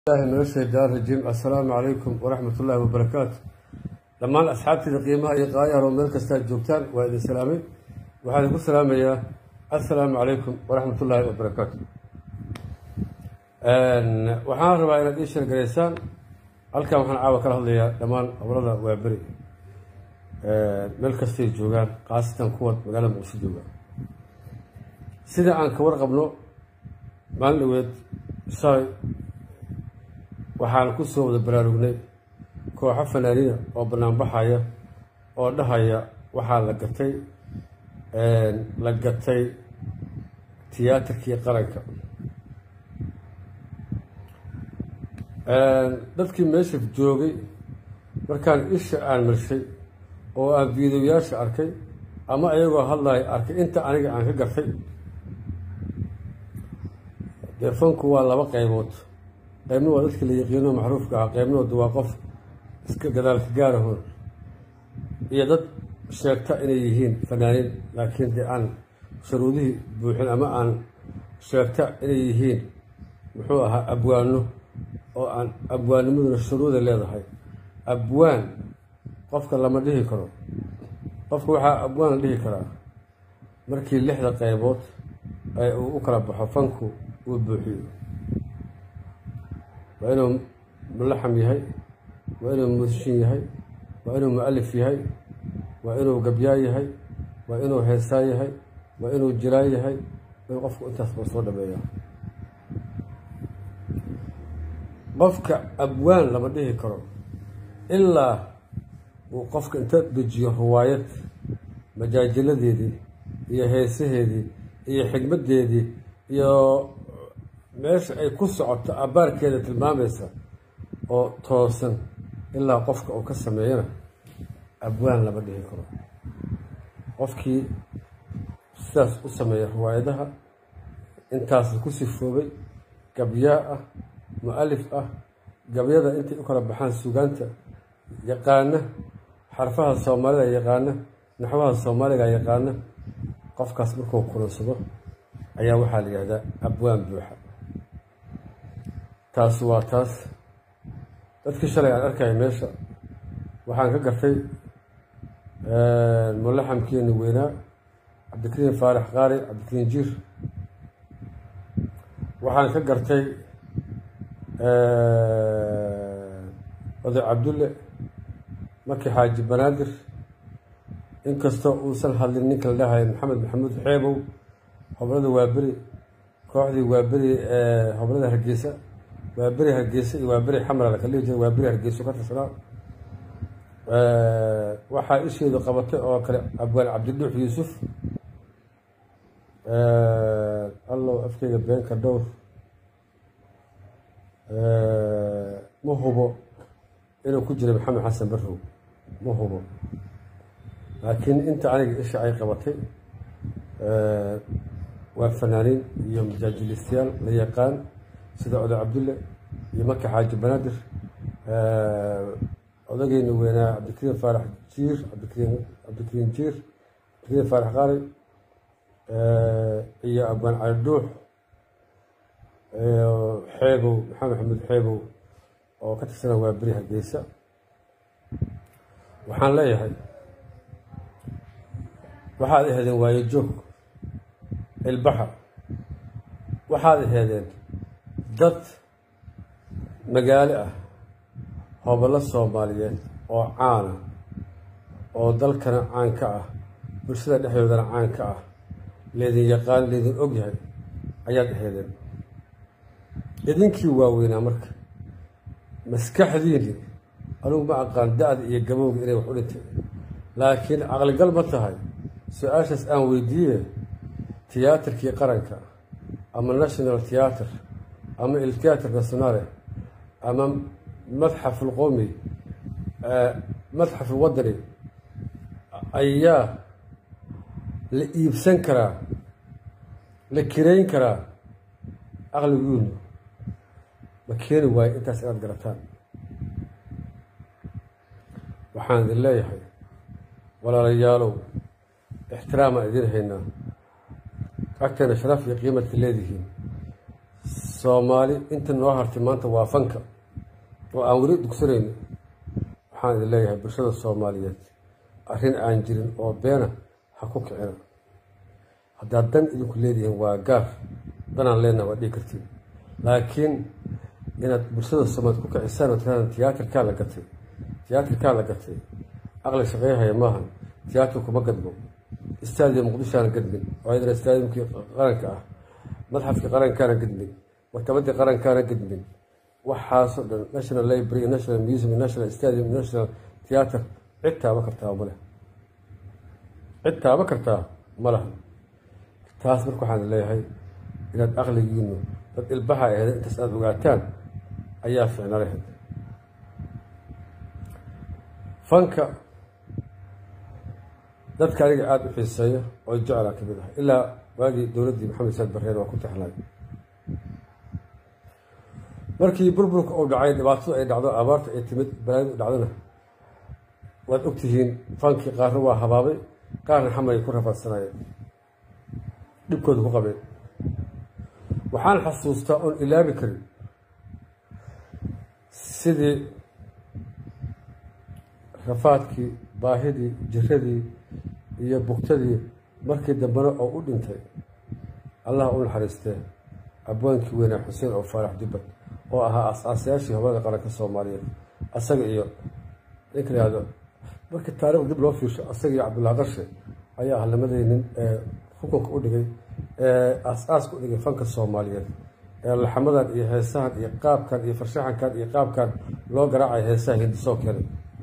min ashaytaan rajiim assalaamu calaykum waraxmat ullaahi wabarakaatu dhammaan asxaabtiida qiimaha iyo qaayaharo meel kastaad joogtaan waa idin salaamay waxaan idinku salaamayaa assalaamu calaykum waraxmat ullaahi wabarakaatu waxaan rabaa inaad ii sheergaraysaan halkan waxaan caawa kala hadlayaa dhammaan gobolada waaberi meel kastay joogaan khaasatan kuwa magaalada muqdisho joogaan sida aan ka warqabno maalin dhaweed shalay waxaan ku soo wada baraarugnay kooxo fanaaniina oo banaanbaxaya oo dhahaya waxaa la gatay la gatay tiyaatarkii qaranka dadkii meesha joogay markaan isha aan marshay oo aan fiidoyaasha arkay ama ayagoo hadlaya arkay inta aniga aan ka gartay dee fanku waa laba qaybood qaybna waa dadka la yaqiino macruufka ah qaybnooda waa qof iska gadaalka gaarahoon iyo dad sheegta inay yihiin fanaaniin laakiin dee aan shuruudihii buuxin ama aan sheegta inay yihiin muxuu ahaa abwaano oo aan abwaanimaduna shuruuda leedahay abwaan qofka lama dhihi karo qofka waxaa abwaan la dhihi karaa markii lixda qaybood ee uu u kala baxo fanku uu buuxiyo waa inuu mulaxam yahay waa inuu musishin yahay waa inuu mu-alif yahay waa inuu gabyaa yahay waa inuu heesaa yahay waa inuu jiraan yahay in qofku intaasba soo dhameeya qofka abwaan lama dhihi karo ilaa uu qofka inta dejiyo riwaayad majaajiladeedii iyo heesaheedii iyo xigmaddeedii iyo meesha ay ku socoto abbaarkeeda tilmaamaysa oo toosan ilaa qofka uu ka sameeyana abwaan lama dhihi karo qofkii sidaas u sameeya riwaayadaha intaas ku sifoobay gabyaa ah mu-alif ah gabyada intay u kala baxaan sugaanta yaqaana xarfaha soomaalida yaqaana naxwaha soomaaliga yaqaana qofkaas markuu kulansado ayaa waxaa la yihahdaa abwaan buuxa taas waa taas dadkii shalay aan arkaya meesha waxaan ka gartay mulaxamkeeni weynaa cabdikariin faarax qaari cabdikariin jiir waxaan ka gartay oday cabdulle maki xaaji banaadir inkastoo uusan hadlin ninka la dhahay maxamed maxamuud xeebow hoblada waaberi kooxdii waaberi ee hoblada hargeysa waaberi hargeysa iyo waaberi xamra la kala dhihi jira waaberi hargeyso ka tirsanaa waxaa isheedu qabatay oo kale abwaan cabdiduux yuusuf allow afkeyga beenka dhowr ma hubo inuu ku jira maxamed xasan barrow ma hubo laakiin inta aniga isha ay qabatay waa fanaaniin iyo majaajilistayaal la yaqaan sida oday cabdulle iyo maki xaaji banaadir odageyna weynaa cabdikariin faarax jiir cabdikariin cabdikariin jiir cabdikariin faarax qaari iyo abwaan cali dhuux xeebow maxamed maxamuud xeebow oo ka tirsana waa beri hargeysa waxaan leeyahay waxaad aheedeen waayo joog ilbaxa waxaad aheedeen dad magaalo ah hobollo soomaaliyeed oo caana oo dalkana caan ka ah bulshada dhexdoodana caan ka ah leedin yaqaan leedin og yahay ayaad aheedeen idinkii waaweynaa marka maskaxdiini anugu ma aqaan da-da iyo gabowga inay wax u dhintay laakiin caqligal ma tahay su-aashaas aan weydiiye tiyaatarkii qaranka ama national theatre ama il theatre nationale ama madxaf ulqowmi madxaf ulwadani ayaa la iibsan karaa la kirayn karaa caqliguunu ma keeni waayo intaas inaad garataan waxaan idin leeyahay walaalayaalow ixtiraamaan idin haynaa agteena sharaf iyo qiimadka leedihiin soomaali inta noo hartay maanta waa fanka oo aan weli dugsanayno waxaan idin leeyahay bulshada soomaaliyeed arrin aan jirin oo beena ha ku kicina haddaad dan idinku leedihiin waa gaar danaan leenaha waa dhigi kartiin laakiin inaad bulshada soomaaliyeed ku kicisaan oo tiraadaan tiyaatarkaa la gatay tiyaatarkaa la gatay aqli shaqeeyahaya maahan tiyaatar kuma gadmo istaadiyo muqdishoana gadmin oo ayadana istaadiyumkii qaranka ah madxafkii qarankaana gadmin maktabadii qarankaana gadmin waxaasoo dhan national library national museum national stadium national theater cid taaba kartaa ma leh cid taaba kartaa ma laha taas marka waxaan leeyahay inaad aqligiinu dad ilbaha aheed intaas aada ogaataan ayaa ficna lahayd fanka dadka aniga aada u xiiseeya oo jeclaa ka mid ah ilaa waagii dowladdii maxamed saad barreer waa ku taxnay markii burburka uu dhacay dhibaatadu ay dhacdo abaarta ay timid balaayadu u dhacdona waad ogtihiin fankii qaarna waa habaabay qaarna xamay ku rafaadsanayeen dhibkooda ku qabeen waxaan xasuustaa oon ilaabi karin sidii rafaadkii baahidii jiradii iyo bugtadii markii dambena oo u dhintay allah u naxariistee abwaankii weynaa xuseen oo faarax dubbad oo ahaa as-aasayaashii hobada qaranka soomaaliyeed asaga iyo ninka la yihahdo markii taarikhda dib loo fiirsho asaga iyo cabdullahi qarshe ayaa ah lamadii nin ee xukunka u dhigay ee aas-aaska u dhigay fanka soomaaliyeed ee laxamadan iyo heesahan iyo qaabkan iyo farshaxankan iyo qaabkan loo garaacay heesaha hindisoo keenay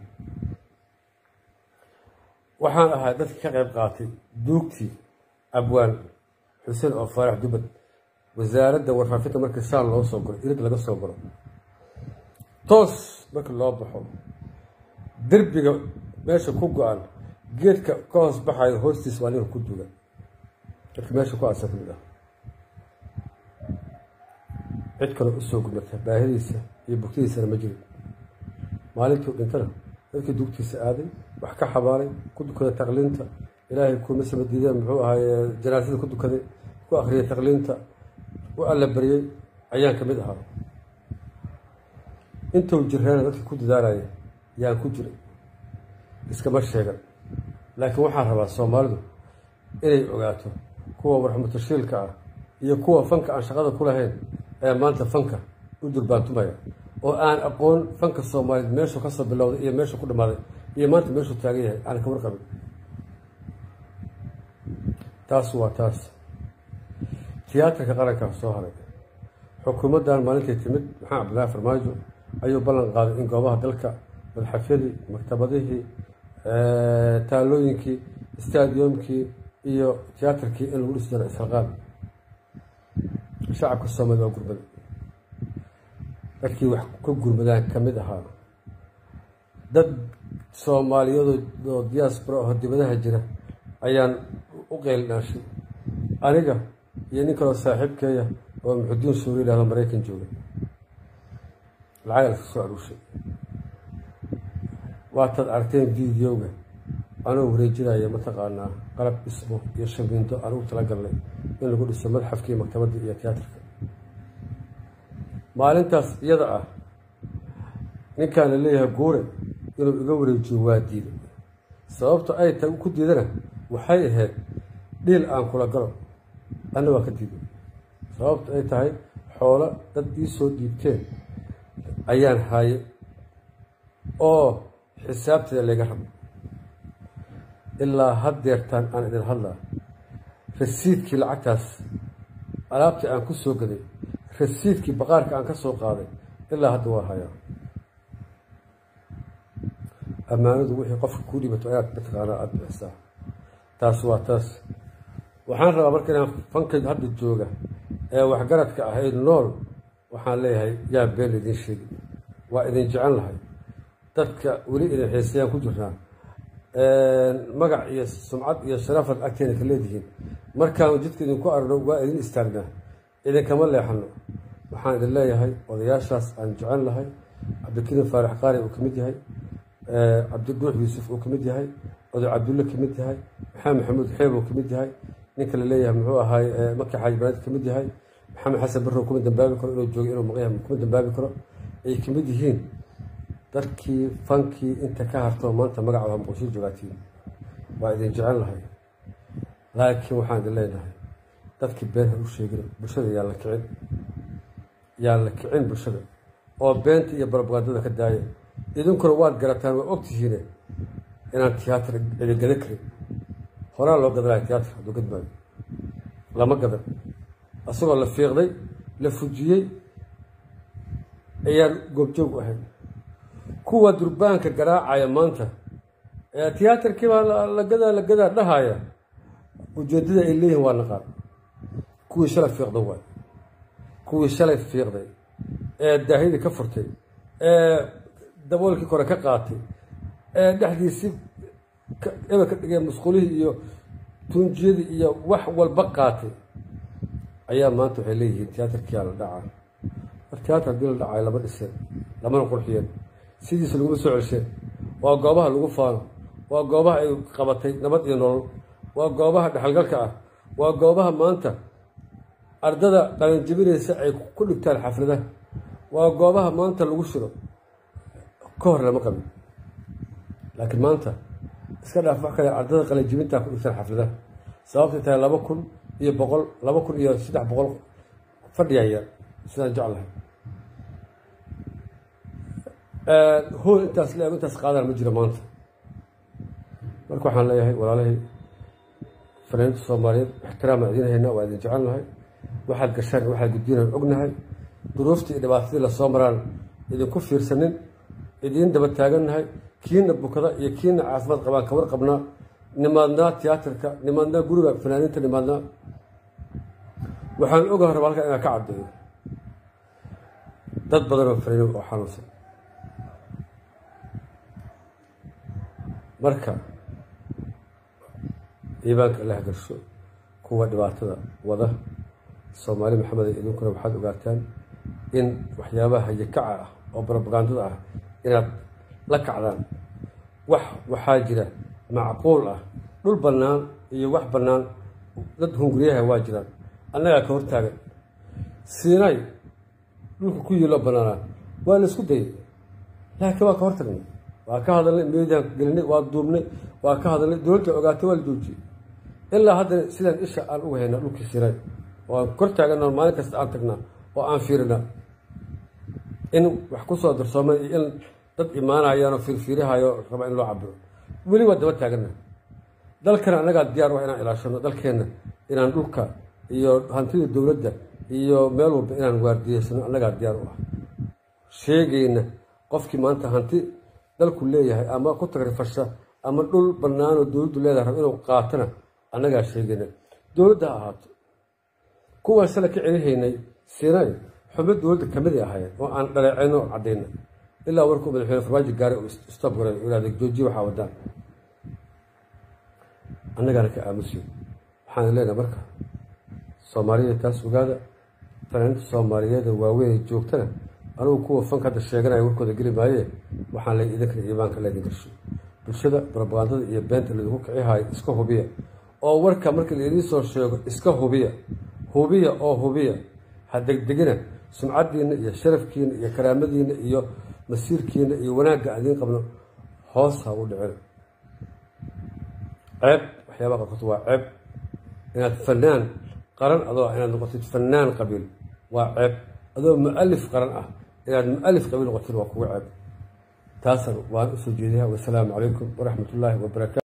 waxaan ahaa dadkii ka qayb qaatay duugtii abwaan xuseen oo faarax dubbad wasaaradda warfaafinta markii saan loo soo galo irid laga soo galo toos markii loo baxo derbiga meesha ku go-an geedka ka hoos baxayo hoostiis waa ninka ku duuga dadka meesha ku aasa kamid ah cid kaloo usoo gudmata baahidiisa iyo bugtadiisana ma jirin maalintuu dhintana dadkii dugtiisa aaday wax ka xabaalay ku dukaday taqliinta ilaahay kuma samadiideen muxuu ahaaye janaasada ku dukaday ku akhriyay taqliinta u alla baryey ayaan ka mid ahaa intuu jirreena dadkii ku dadaalaya yaan ku jiray iskama sheegan laakiin waxaan rabaa soomaalidu inay ogaato kuwa warxmatashiilka ah iyo kuwa fanka aan shaqada ku lahayn ee maanta fanka u durbaantumaya oo aan aqoon fanka soomaaliyeed meeshuu kasoo bilowday iyo meeshuu ku dhammaaday iyo maanta meeshuu taagan yahay aan ka warqabin taas waa taas tiyaatarka qarankaa soo haray xukuumaddan maalintay timid maxamed cabdillaahi farmaajo ayuu ballan qaaday in goobaha dalka madxafyadii maktabadihii taalooyinkii stadiumkii iyo tiyaatarkii in lagu dhisi daro israqaal shacabka soomaliya waa gurmada dadkii wax ka gurmadaan ka mid ahaa dad soomaaliyadoo diaspora oo dibadaha jira ayaan u qeylnaashay aniga iyo nin kaloo saaxiibkeeya oo muxudiin suuri yidhahdo maraykan jooga lacag laska soo aruushay waataad aragteen videoga anoo wareejinaya mataqaanaa qalab dhismo iyo shamiindo aan ugu talagalnay in lagu dhiso madxafkii maktabadda iyo tiyaatarka maalintaas iyada ah ninkaan la leeyahay guure inuu iga wareejiyo waa diiday sababta ay tahay ku diidana waxay ahayd dhiil aan kula galo anna waa ka diiday sababta ay tahay xoolo dad ii soo dhiibteen ayaan haaye oo xisaabteeda layga rabo ilaa haddeertaan aan idin hadlaa rasiidkii lacagtaas alaabtii aan ku soo gaday rasiidkii baqaarka aan ka soo qaaday ilaa hadda waa hayaa ammaanadu wixii qofka kuu dhibato ayaad mataqaanaa aada bixisaa taas waa taas waxaan rabaa marka inaan fanka hadda jooga ee waxgaradka ah ee nool waxaan leeyahay yaa been idin sheegi waa idin jecel lahay dadka weli idin xiisayaan ku jirnaa magac iyo sumcad iyo sharafaad agteena ka leedihiin markaanu jidka idinku arno waa idin istaagnaa idinkama leexano waxaan idin leeyahay odayaashaas aan jecel lahay cabdikariim faarax qaari uu ka mid yahay cabdiduux yuusuf uu ka mid yahay oday cabdulle ka mid yahay maxamed maxamuud xeeb uu ka mid yahay ninka la leeyahay muxuu ahaay maki xaaji banaad ka mid yahay maxamed xasan barrow kuma dambaabi karo inuu joogo inuu maqyaha kuma dambaabi karo ay ka mid yihiin dadkii fankii inta ka harto maanta magacooda muqdisho joogaatiin waa idin jecel lahay laakiin waxaan idin leenahay dadkii been ha u sheegin bulshada yaa la kicin yaa la kicin bulshada oo beenta iyo barabagandada ka daaya idinkuna waad garataan waa ogtihiine inaan tiyaatar idingada karin horaa loo gadanaya tiyaatar hadduu gadmaayo lama gadan asagoo la fiiqday la fujiyey ayaan goobjoog u ahayn kuwa durbaanka garaacaya maanta ee tiyaatarkii baa la gadaa la gadaa dhahaya ujeeddada ay leeyihin waa naqaan kuwii shalay fiiqday waay kuwii shalay fiiqday ee daahidii ka furtay ee daboolkii kore ka qaatay ee dhexdiisii ebel ka dhigay musqulihii iyo tuunjiyadii iyo wax walba qaatay ayaa maanta waxay leeyihiin tiyaatarkiyaa la dhacaa war tiyaatar haddii la dhacayo lama dhiseen lamana qurxiyeen sidiisa laguma soo celsheen waa goobaha lagu faano waa goobaha ay qabatay nabad iyo nolol waa goobaha dhexalgalka ah waa goobaha maanta ardada qalanjabinaysa ay ku dhigtaan xafladaha waa goobaha maanta lagu shiro ka hor lama qabin laakiin maanta iska dhaaf wax kale ardada qalanjibintaa ku dhigtaan xafladaha sababtay tahay laba kun iyo boqol laba kun iyo saddex boqol fadhiyaya sidaan jeclahay hool intaas le intaas qaadaan ma jiro maanta marka waxaan leeyahay walaalahay fanaaniinta soomaaliyeed ixtiraama idiin haynaa waa idin jecelnahay waxaad gashaan waxaad gudbinaan ognahay duruuftii iyo dhibaatadii lasoo maraan idinku fiirsanin idiin daba taagannahay kiina bukada iyo kiina caafimaad qabaan kawar qabnaa nimaadnaa tiyaatarka nimaadnaa guriga fanaaniinta nimaadnaa waxaan ogaha raba halkan inaan ka caddeeyo dad badan oo fanaaniin oo xanuunsan marka iibaanka allah garsho kuwa dhibaatada wada soomaali maxamed idinkuna waxaad ogaataan in waxyaabaha hayakaca ah oo barobagandada ah inaad la kacdaan wax waxaa jira macquul ah dhul bannaan iyo wax bannaan dad hunguriyaha waa jiraan annagaa ka hortaagan siinay dhulka ku yiiloo bannaanaa waa la isku dayay laakiin waa ka hortagnay waa ka hadalnay meediaan gelinay waa duubnay waa ka hadalnay dowladda ogaatay waa la joojiyey ilaa haddana sidaan isha aan uga haynaa dhulkii siinay oo aan kor taagana maalin kasta aan tagnaa oo aan fiirinaa in wax ku soo darsoomay iyo in dad imaanayaan oo fiirfiirihayo raba in loo cabiro weli waa daba taagana dalkana annagaa diyaar ah inaan ilaashano dalkeenna inaan dhulka iyo hantida dowladda iyo meel walba inaan waardiyeysano annagaa diyaar u ah sheegayna qofkii maanta hanti dalku leeyahay ama ku tagrifasha ama dhul bannaanoo dowladdu leedahay rab inuu qaatana annagaa sheegayna dowladda ha ahaato kuwaan shala ka celihaynay siinay xubno dowladda kamidii ahaayeen oo aan dhaleecayno oo caddayna ilaa warkuu madaxweyne farmaajo gaaray oo stop garay oo ihahday joojiye waxaa wadaan annagaana ka aamusiyo waxaan leenahay marka soomaaliya taas ogaada fanaaniinta soomaaliyeeda waaweyn ay joogtana anugu kuwa fanka hadda sheeganaya warkooda geli maayee waxaan leey idinkana iimaanka laydin garsho bulshada barabagandada iyo beenta laydinku kicihayo iska hubiya oo warka marka laydin soo sheego iska hubiya hubiya oo hubiya ha degdegina sumcaddiinna iyo sharafkiina iyo karaamadiinna iyo masiirkiina iyo wanaagga aan idiin qabno hoos ha u dhicina ceeb waxyaabaha qarkood waa ceeb inaad fanaan qaran adoo ah inaad noqotid fanaan qabiil waa ceeb adoo mu-alif qaran ah inaad mu-alif qabiil noqotid waa kuga ceeb taasan waan usoo jeediyaa wasalaamu calaykum waraxmat ullaahi wabarakaatu